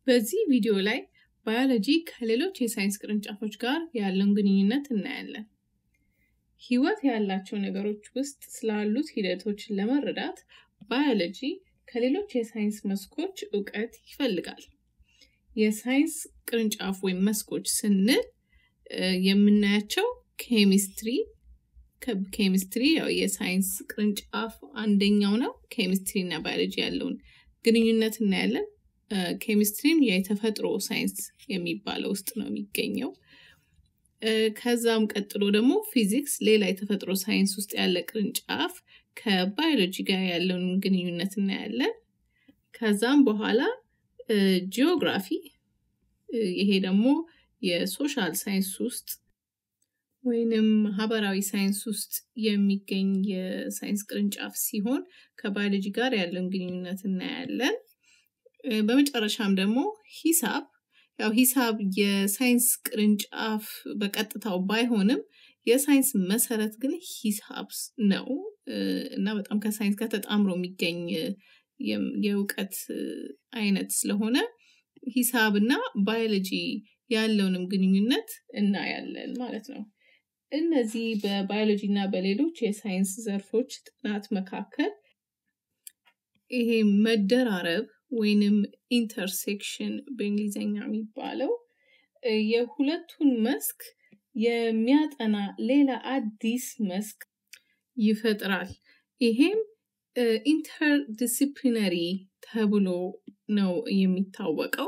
በዚህ ቪዲዮ ላይ ባዮሎጂ ከሌሎች የሳይንስ ቅርንጫፎች ጋር ያለውን ግንኙነት እናያለን። ህይወት ያላቸው ነገሮች ውስጥ ስላሉት ሂደቶች ለመረዳት ባዮሎጂ ከሌሎች የሳይንስ መስኮች እውቀት ይፈልጋል። የሳይንስ ቅርንጫፍ ወይም መስኮች ስንል የምናያቸው ኬሚስትሪ ኬሚስትሪ ያው የሳይንስ ቅርንጫፍ አንደኛው ነው። ኬሚስትሪ እና ባዮሎጂ ያለውን ግንኙነት እናያለን። ኬሚስትሪም የተፈጥሮ ሳይንስ የሚባለው ውስጥ ነው የሚገኘው። ከዛም ቀጥሎ ደግሞ ፊዚክስ ሌላ የተፈጥሮ ሳይንስ ውስጥ ያለ ቅርንጫፍ ከባዮሎጂ ጋር ያለውን ግንኙነት እናያለን። ከዛም በኋላ ጂኦግራፊ ይሄ ደግሞ የሶሻል ሳይንስ ውስጥ ወይንም ማህበራዊ ሳይንስ ውስጥ የሚገኝ የሳይንስ ቅርንጫፍ ሲሆን ከባዮሎጂ ጋር ያለውን ግንኙነት እናያለን። በመጨረሻም ደግሞ ሂሳብ ያው ሂሳብ የሳይንስ ቅርንጫፍ በቀጥታው ባይሆንም የሳይንስ መሰረት ግን ሂሳብ ነው እና በጣም ከሳይንስ ጋር ተጣምሮ የሚገኝ የእውቀት አይነት ስለሆነ ሂሳብ እና ባዮሎጂ ያለውንም ግንኙነት እናያለን ማለት ነው። እነዚህ በባዮሎጂ እና በሌሎች የሳይንስ ዘርፎች ጥናት መካከል ይሄ መደራረብ ወይንም ኢንተርሴክሽን በእንግሊዝኛ የሚባለው የሁለቱን መስክ የሚያጠና ሌላ አዲስ መስክ ይፈጥራል። ይሄም ኢንተርዲሲፕሊነሪ ተብሎ ነው የሚታወቀው።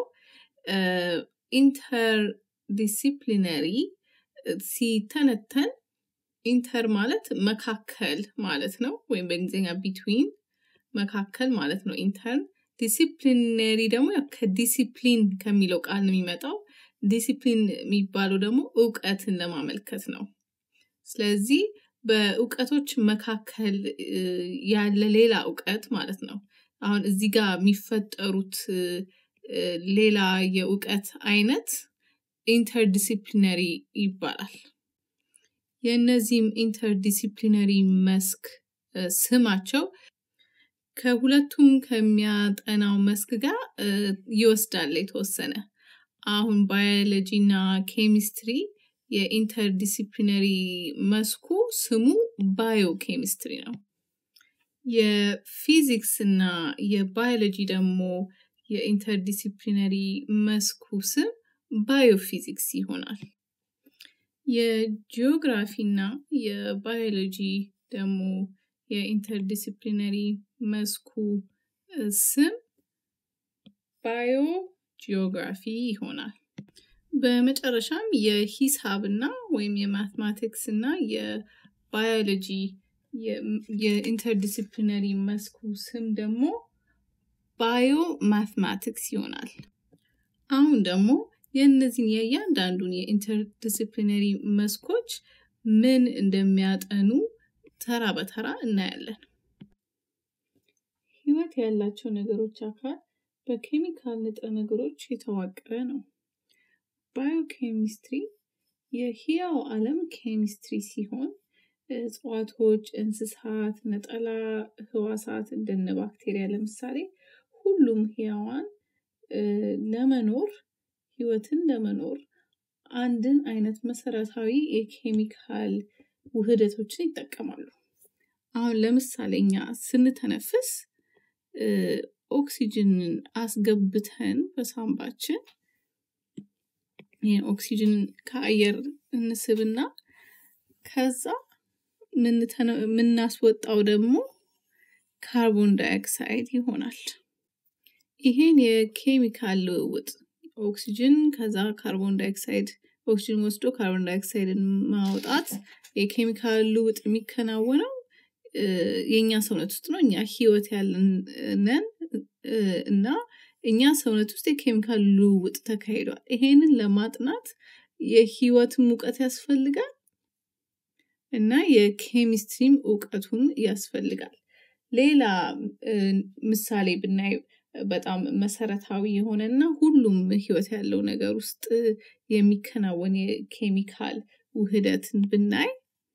ኢንተርዲሲፕሊነሪ ሲተነተን ኢንተር ማለት መካከል ማለት ነው፣ ወይም በእንግሊዝኛ ቢትዊን መካከል ማለት ነው። ኢንተር ዲሲፕሊነሪ ደግሞ ከዲሲፕሊን ከሚለው ቃል ነው የሚመጣው። ዲሲፕሊን የሚባለው ደግሞ እውቀትን ለማመልከት ነው። ስለዚህ በእውቀቶች መካከል ያለ ሌላ እውቀት ማለት ነው። አሁን እዚህ ጋር የሚፈጠሩት ሌላ የእውቀት አይነት ኢንተርዲሲፕሊነሪ ይባላል። የእነዚህም ኢንተርዲሲፕሊነሪ መስክ ስማቸው ከሁለቱም ከሚያጠናው መስክ ጋር ይወስዳል የተወሰነ። አሁን ባዮሎጂ እና ኬሚስትሪ የኢንተርዲሲፕሊነሪ መስኩ ስሙ ባዮ ኬሚስትሪ ነው። የፊዚክስ እና የባዮሎጂ ደግሞ የኢንተርዲሲፕሊነሪ መስኩ ስም ባዮፊዚክስ ይሆናል። የጂኦግራፊ እና የባዮሎጂ ደግሞ የኢንተርዲሲፕሊነሪ መስኩ ስም ባዮ ጂኦግራፊ ይሆናል። በመጨረሻም የሂሳብ እና ወይም የማትማቲክስ እና የባዮሎጂ የኢንተርዲሲፕሊነሪ መስኩ ስም ደግሞ ባዮ ማትማቲክስ ይሆናል። አሁን ደግሞ የእነዚህን የእያንዳንዱን የኢንተርዲሲፕሊነሪ መስኮች ምን እንደሚያጠኑ ተራ በተራ እናያለን። ህይወት ያላቸው ነገሮች አካል በኬሚካል ንጥረ ነገሮች የተዋቀረ ነው። ባዮኬሚስትሪ የህያው ዓለም ኬሚስትሪ ሲሆን እጽዋቶች፣ እንስሳት፣ ነጠላ ህዋሳት እንደነ ባክቴሪያ ለምሳሌ ሁሉም ህያዋን ለመኖር ህይወትን ለመኖር አንድን አይነት መሰረታዊ የኬሚካል ውህደቶችን ይጠቀማሉ። አሁን ለምሳሌ እኛ ስንተነፍስ ኦክሲጅንን አስገብተን በሳምባችን ይህን ኦክሲጅን ከአየር እንስብና ከዛ የምናስወጣው ደግሞ ካርቦን ዳይኦክሳይድ ይሆናል። ይሄን የኬሚካል ልውውጥ ኦክሲጅን ከዛ ካርቦን ዳይኦክሳይድ ኦክሲጅን ወስዶ ካርቦን ዳይኦክሳይድን ማውጣት የኬሚካል ልውውጥ የሚከናወነው የእኛ ሰውነት ውስጥ ነው። እኛ ህይወት ያለን ነን እና እኛ ሰውነት ውስጥ የኬሚካል ልውውጥ ተካሂዷል። ይሄንን ለማጥናት የህይወትም እውቀት ያስፈልጋል እና የኬሚስትሪም እውቀቱን ያስፈልጋል። ሌላ ምሳሌ ብናይ በጣም መሰረታዊ የሆነና ሁሉም ህይወት ያለው ነገር ውስጥ የሚከናወን የኬሚካል ውህደትን ብናይ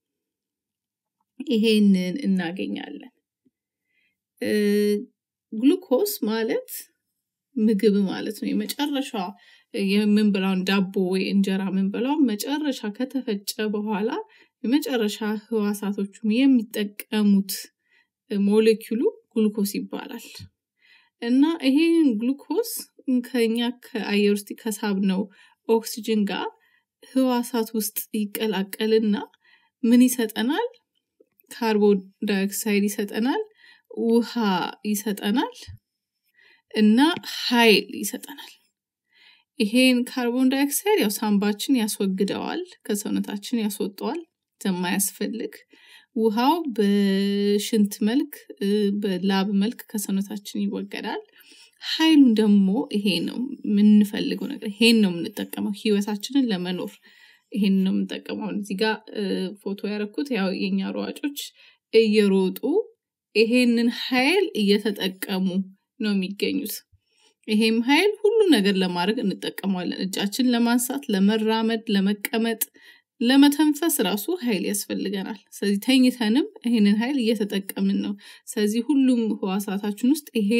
ይሄንን እናገኛለን። ግሉኮስ ማለት ምግብ ማለት ነው። የመጨረሻ የምንበላውን ዳቦ ወይ እንጀራ የምንበላው መጨረሻ ከተፈጨ በኋላ የመጨረሻ ህዋሳቶቹም የሚጠቀሙት ሞሌኪሉ ግሉኮስ ይባላል። እና ይሄን ግሉኮስ ከኛ ከአየር ውስጥ ከሳብነው ኦክስጅን ጋር ህዋሳት ውስጥ ይቀላቀልና ምን ይሰጠናል? ካርቦን ዳይኦክሳይድ ይሰጠናል፣ ውሃ ይሰጠናል እና ኃይል ይሰጠናል። ይሄን ካርቦን ዳይኦክሳይድ ያው ሳምባችን ያስወግደዋል፣ ከሰውነታችን ያስወጠዋል የማያስፈልግ ውሃው በሽንት መልክ በላብ መልክ ከሰውነታችን ይወገዳል። ኃይሉን ደግሞ ይሄ ነው የምንፈልገው ነገር ይሄን ነው የምንጠቀመው ህይወታችንን ለመኖር ይሄን ነው የምንጠቀመው። እዚህ ጋር ፎቶ ያደረኩት ያው የኛ ሯጮች እየሮጡ ይሄንን ኃይል እየተጠቀሙ ነው የሚገኙት። ይሄም ኃይል ሁሉ ነገር ለማድረግ እንጠቀመዋለን። እጃችን ለማንሳት፣ ለመራመድ፣ ለመቀመጥ፣ ለመተንፈስ ራሱ ኃይል ያስፈልገናል። ስለዚህ ተኝተንም ይሄንን ኃይል እየተጠቀምን ነው። ስለዚህ ሁሉም ህዋሳታችን ውስጥ ይሄ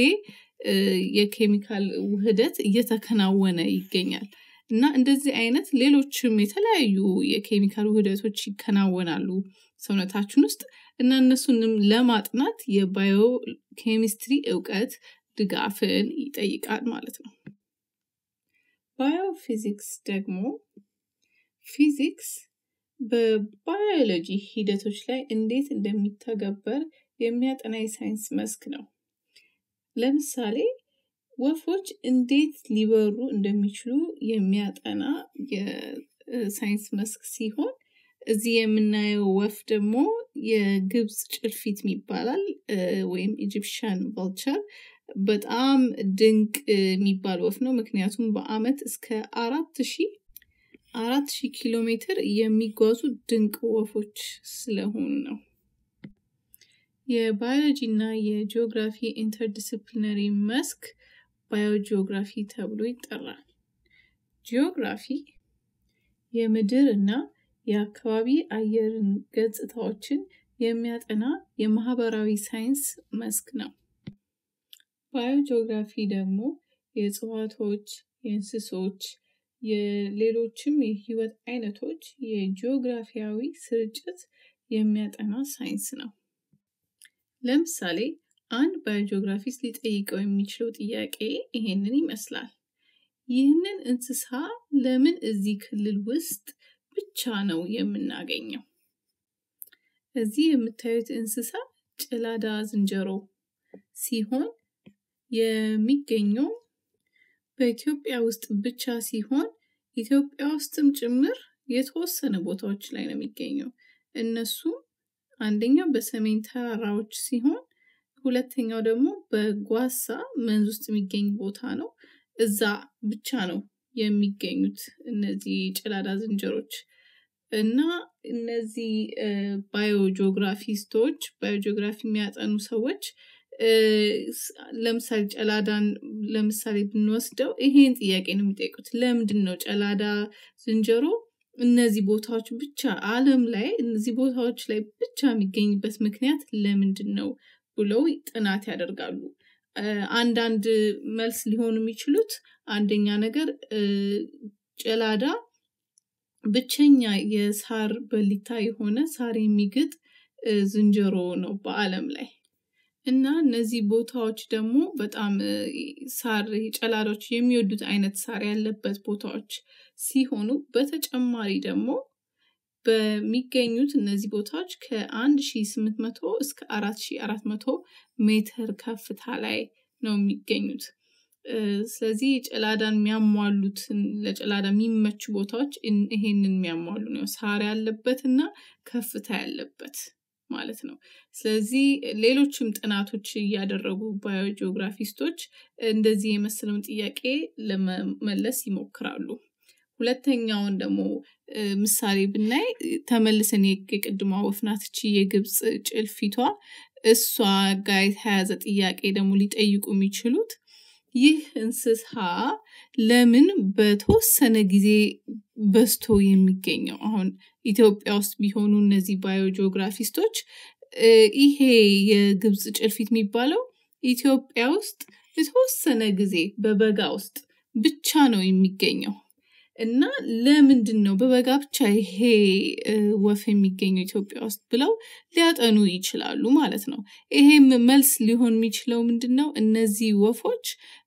የኬሚካል ውህደት እየተከናወነ ይገኛል። እና እንደዚህ አይነት ሌሎችም የተለያዩ የኬሚካል ውህደቶች ይከናወናሉ ሰውነታችን ውስጥ እና እነሱንም ለማጥናት የባዮ ኬሚስትሪ እውቀት ድጋፍን ይጠይቃል ማለት ነው። ባዮ ፊዚክስ ደግሞ ፊዚክስ በባዮሎጂ ሂደቶች ላይ እንዴት እንደሚተገበር የሚያጠና የሳይንስ መስክ ነው። ለምሳሌ ወፎች እንዴት ሊበሩ እንደሚችሉ የሚያጠና የሳይንስ መስክ ሲሆን እዚህ የምናየው ወፍ ደግሞ የግብፅ ጭልፊት ይባላል ወይም ኢጂፕሽያን ቫልቸር በጣም ድንቅ የሚባል ወፍ ነው። ምክንያቱም በአመት እስከ አራት ሺህ አራት ሺህ ኪሎ ሜትር የሚጓዙ ድንቅ ወፎች ስለሆኑ ነው። የባዮሎጂ እና የጂኦግራፊ ኢንተርዲስፕሊነሪ መስክ ባዮጂኦግራፊ ተብሎ ይጠራል። ጂኦግራፊ የምድር እና የአካባቢ አየርን ገጽታዎችን የሚያጠና የማህበራዊ ሳይንስ መስክ ነው። ባዮጂኦግራፊ ደግሞ የእጽዋቶች፣ የእንስሶች፣ የሌሎችም የህይወት አይነቶች የጂኦግራፊያዊ ስርጭት የሚያጠና ሳይንስ ነው። ለምሳሌ አንድ ባዮጂኦግራፊስት ሊጠይቀው የሚችለው ጥያቄ ይሄንን ይመስላል። ይህንን እንስሳ ለምን እዚህ ክልል ውስጥ ብቻ ነው የምናገኘው? እዚህ የምታዩት እንስሳ ጭላዳ ዝንጀሮ ሲሆን የሚገኘው በኢትዮጵያ ውስጥ ብቻ ሲሆን ኢትዮጵያ ውስጥም ጭምር የተወሰነ ቦታዎች ላይ ነው የሚገኘው። እነሱም አንደኛው በሰሜን ተራራዎች ሲሆን ሁለተኛው ደግሞ በጓሳ መንዝ ውስጥ የሚገኝ ቦታ ነው። እዛ ብቻ ነው የሚገኙት እነዚህ ጭላዳ ዝንጀሮች እና እነዚህ ባዮጂኦግራፊስቶች ባዮጂኦግራፊ የሚያጠኑ ሰዎች ለምሳሌ ጨላዳን ለምሳሌ ብንወስደው ይሄን ጥያቄ ነው የሚጠይቁት። ለምንድን ነው ጨላዳ ዝንጀሮ እነዚህ ቦታዎች ብቻ ዓለም ላይ እነዚህ ቦታዎች ላይ ብቻ የሚገኝበት ምክንያት ለምንድን ነው ብለው ጥናት ያደርጋሉ። አንዳንድ መልስ ሊሆኑ የሚችሉት አንደኛ ነገር ጨላዳ ብቸኛ የሳር በሊታ የሆነ ሳር የሚግጥ ዝንጀሮ ነው በዓለም ላይ እና እነዚህ ቦታዎች ደግሞ በጣም ሳር ጨላዳዎች የሚወዱት አይነት ሳር ያለበት ቦታዎች ሲሆኑ በተጨማሪ ደግሞ በሚገኙት እነዚህ ቦታዎች ከ1800 እስከ 4400 ሜትር ከፍታ ላይ ነው የሚገኙት። ስለዚህ ጨላዳን የሚያሟሉትን ለጨላዳ የሚመቹ ቦታዎች ይሄንን የሚያሟሉ ነው። ሳር ያለበት እና ከፍታ ያለበት ማለት ነው። ስለዚህ ሌሎችም ጥናቶች እያደረጉ ባዮጂኦግራፊስቶች እንደዚህ የመሰለውን ጥያቄ ለመመለስ ይሞክራሉ። ሁለተኛውን ደግሞ ምሳሌ ብናይ ተመልሰን የቅድሟ ወፍ ናት እቺ የግብፅ ጭልፊቷ እሷ ጋር የተያያዘ ጥያቄ ደግሞ ሊጠይቁ የሚችሉት ይህ እንስሳ ለምን በተወሰነ ጊዜ በዝቶ የሚገኘው አሁን ኢትዮጵያ ውስጥ ቢሆኑ እነዚህ ባዮጂኦግራፊስቶች ይሄ የግብፅ ጭልፊት የሚባለው ኢትዮጵያ ውስጥ የተወሰነ ጊዜ በበጋ ውስጥ ብቻ ነው የሚገኘው እና ለምንድን ነው በበጋ ብቻ ይሄ ወፍ የሚገኘው ኢትዮጵያ ውስጥ ብለው ሊያጠኑ ይችላሉ ማለት ነው። ይሄም መልስ ሊሆን የሚችለው ምንድን ነው? እነዚህ ወፎች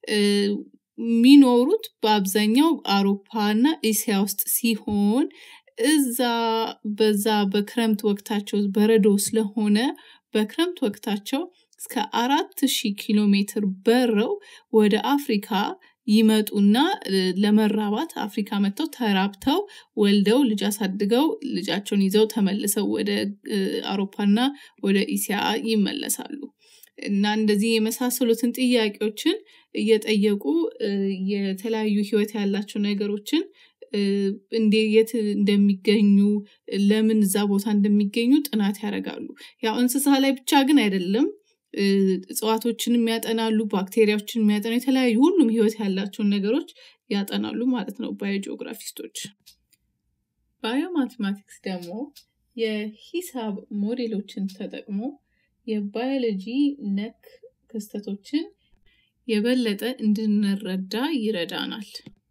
የሚኖሩት በአብዛኛው አውሮፓ እና እስያ ውስጥ ሲሆን እዛ በዛ በክረምት ወቅታቸው በረዶ ስለሆነ በክረምት ወቅታቸው እስከ አራት ሺህ ኪሎ ሜትር በረው ወደ አፍሪካ ይመጡና ለመራባት አፍሪካ መጥተው ተራብተው ወልደው ልጅ አሳድገው ልጃቸውን ይዘው ተመልሰው ወደ አውሮፓና ወደ ኢሲያ ይመለሳሉ። እና እንደዚህ የመሳሰሉትን ጥያቄዎችን እየጠየቁ የተለያዩ ህይወት ያላቸው ነገሮችን እንዴ የት እንደሚገኙ ለምን እዛ ቦታ እንደሚገኙ ጥናት ያደርጋሉ። ያው እንስሳ ላይ ብቻ ግን አይደለም። እጽዋቶችንም ያጠናሉ፣ ባክቴሪያዎችን የሚያጠኑ የተለያዩ ሁሉም ህይወት ያላቸውን ነገሮች ያጠናሉ ማለት ነው ባዮጂኦግራፊስቶች። ባዮማቴማቲክስ ደግሞ የሂሳብ ሞዴሎችን ተጠቅሞ የባዮሎጂ ነክ ክስተቶችን የበለጠ እንድንረዳ ይረዳናል።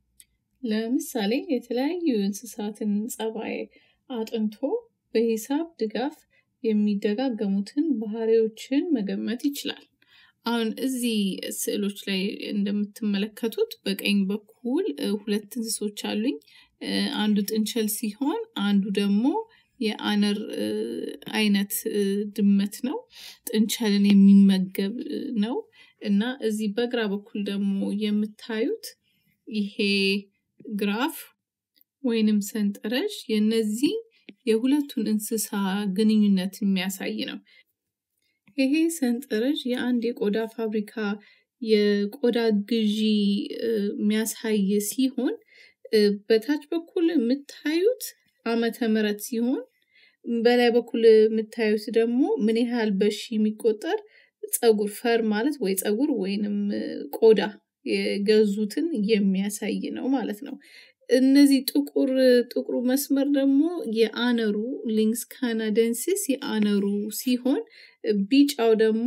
ለምሳሌ የተለያዩ እንስሳትን ጸባይ አጥንቶ በሂሳብ ድጋፍ የሚደጋገሙትን ባህሪዎችን መገመት ይችላል። አሁን እዚህ ስዕሎች ላይ እንደምትመለከቱት በቀኝ በኩል ሁለት እንስሶች አሉኝ። አንዱ ጥንቸል ሲሆን አንዱ ደግሞ የአነር አይነት ድመት ነው። ጥንቸልን የሚመገብ ነው እና እዚህ በግራ በኩል ደግሞ የምታዩት ይሄ ግራፍ ወይንም ሰንጠረዥ የነዚህ የሁለቱን እንስሳ ግንኙነት የሚያሳይ ነው። ይሄ ሰንጠረዥ የአንድ የቆዳ ፋብሪካ የቆዳ ግዢ የሚያሳይ ሲሆን በታች በኩል የምታዩት ዓመተ ምህረት ሲሆን በላይ በኩል የምታዩት ደግሞ ምን ያህል በሺ የሚቆጠር ፀጉር ፈር ማለት ወይ ፀጉር ወይንም ቆዳ የገዙትን የሚያሳይ ነው ማለት ነው። እነዚህ ጥቁር ጥቁሩ መስመር ደግሞ የአነሩ ሊንክስ ካናደንሲስ የአነሩ ሲሆን ቢጫው ደግሞ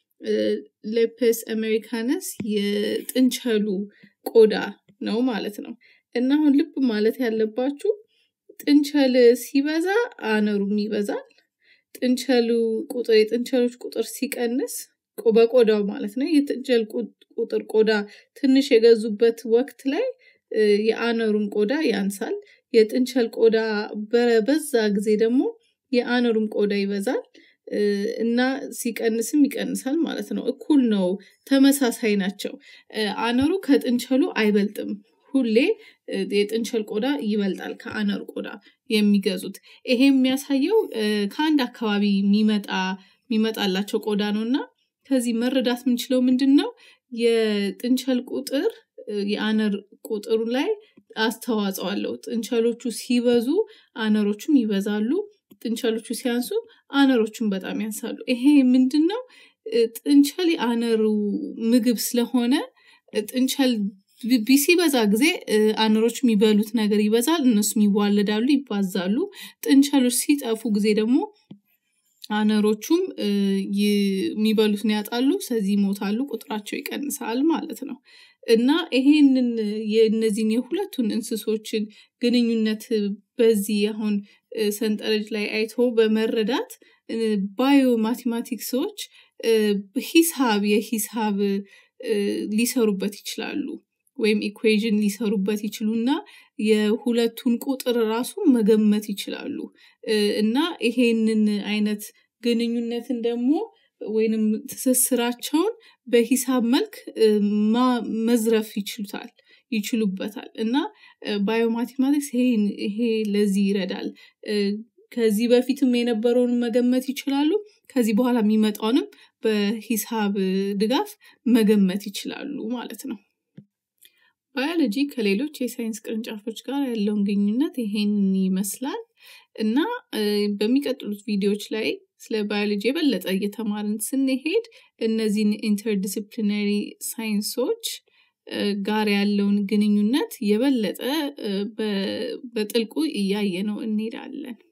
ሌፐስ አሜሪካነስ የጥንቸሉ ቆዳ ነው ማለት ነው። እና አሁን ልብ ማለት ያለባችሁ ጥንቸል ሲበዛ አነሩም ይበዛል። ጥንቸሉ ቁጥር የጥንቸሎች ቁጥር ሲቀንስ በቆዳው ማለት ነው የጥንቸል ቁጥር ቆዳ ትንሽ የገዙበት ወቅት ላይ የአነሩም ቆዳ ያንሳል። የጥንቸል ቆዳ በበዛ ጊዜ ደግሞ የአነሩም ቆዳ ይበዛል እና ሲቀንስም ይቀንሳል ማለት ነው። እኩል ነው፣ ተመሳሳይ ናቸው። አነሩ ከጥንቸሉ አይበልጥም። ሁሌ የጥንቸል ቆዳ ይበልጣል ከአነር ቆዳ የሚገዙት። ይሄ የሚያሳየው ከአንድ አካባቢ የሚመጣ የሚመጣላቸው ቆዳ ነው እና ከዚህ መረዳት የምንችለው ምንድን ነው? የጥንቸል ቁጥር የአነር ቁጥሩ ላይ አስተዋጽኦ አለው። ጥንቸሎቹ ሲበዙ አነሮቹም ይበዛሉ። ጥንቸሎቹ ሲያንሱ አነሮቹም በጣም ያንሳሉ። ይሄ ምንድን ነው? ጥንቸል የአነሩ ምግብ ስለሆነ ጥንቸል ሲበዛ ጊዜ አነሮች የሚበሉት ነገር ይበዛል፣ እነሱም ይዋለዳሉ፣ ይባዛሉ። ጥንቸሎች ሲጠፉ ጊዜ ደግሞ አነሮቹም የሚበሉትን ያጣሉ፣ ስለዚህ ይሞታሉ፣ ቁጥራቸው ይቀንሳል ማለት ነው። እና ይሄንን የእነዚህን የሁለቱን እንስሶችን ግንኙነት በዚህ አሁን ሰንጠረዥ ላይ አይቶ በመረዳት ባዮ ማቴማቲክሶች ሂሳብ የሂሳብ ሊሰሩበት ይችላሉ ወይም ኢኩዌዥን ሊሰሩበት ይችሉና የሁለቱን ቁጥር ራሱ መገመት ይችላሉ እና ይሄንን አይነት ግንኙነትን ደግሞ ወይንም ትስስራቸውን በሂሳብ መልክ መዝረፍ ይችሉታል ይችሉበታል እና ባዮማቴማቲክስ ይሄ ለዚህ ይረዳል። ከዚህ በፊትም የነበረውን መገመት ይችላሉ። ከዚህ በኋላ የሚመጣውንም በሂሳብ ድጋፍ መገመት ይችላሉ ማለት ነው። ባዮሎጂ ከሌሎች የሳይንስ ቅርንጫፎች ጋር ያለውን ግንኙነት ይሄንን ይመስላል እና በሚቀጥሉት ቪዲዮዎች ላይ ስለ ባዮሎጂ የበለጠ እየተማርን ስንሄድ እነዚህን ኢንተርዲስፕሊነሪ ሳይንሶች ጋር ያለውን ግንኙነት የበለጠ በጥልቁ እያየ ነው እንሄዳለን።